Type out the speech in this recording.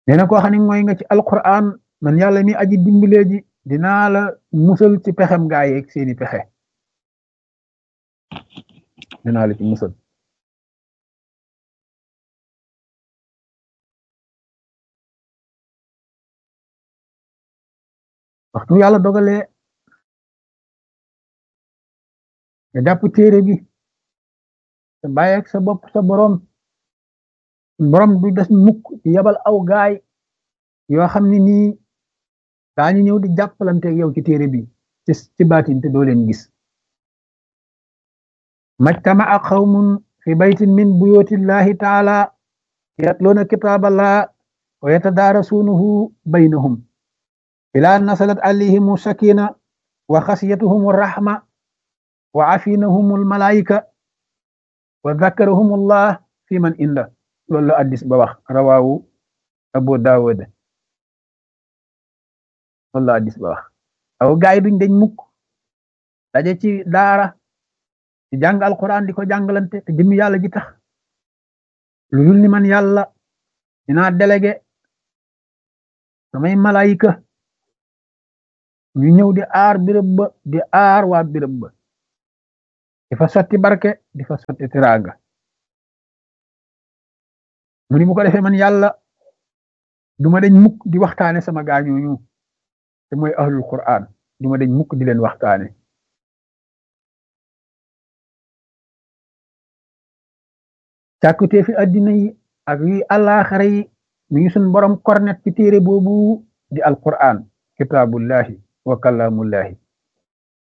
nee na koo xam ne mooy nga ci alquran man yàlla mi aji dimbalee ji dinaa la musal ci pexem gaa yeeg seeni pexe dinaa la ci musal waxtu yàlla dogalee nga jàpp téere bi te bàyyeeg sa bopp sa borom borom du des mukk ci yabal aw gaay yoo xam ne nii daañu ñëw di jàppalante yow ci téere bi ci ci baatin te doo leen gis majtama'a qawmun fi baytin min buyutillahi taala yatluuna kitaaballah wa yatadaarasuunahu baynahum ilaa nasalat alayhimu sakina wa xasiyatuhum rahma wa afinahum almalaika wa dhakarahum allah fi man inda loolu la addis ba wax rawaawu abu daawud loolu la addis ba wax aw gaay duñ dañ mukk daje ci daara ci jàng alquran di ko jàngalante te jëmmi yàlla ji tax lu dul ni man yàlla dinaa délégué samay malaayika ñu ñëw di aar birëb ba di aar waa birëb ba di fa sotti barke di fa sotti tiraanga mu ni bu ko defee man yàlla duma dañ mukk di waxtaane sama gaañooñu te mooy ahlul quran duma dañ mukk di leen waxtaane càkkutee fi addina yi ak yi àllaaxara yi mi ngi sun borom kornet ci téere boobu di alquran kitaabullahi wa kalaamullahi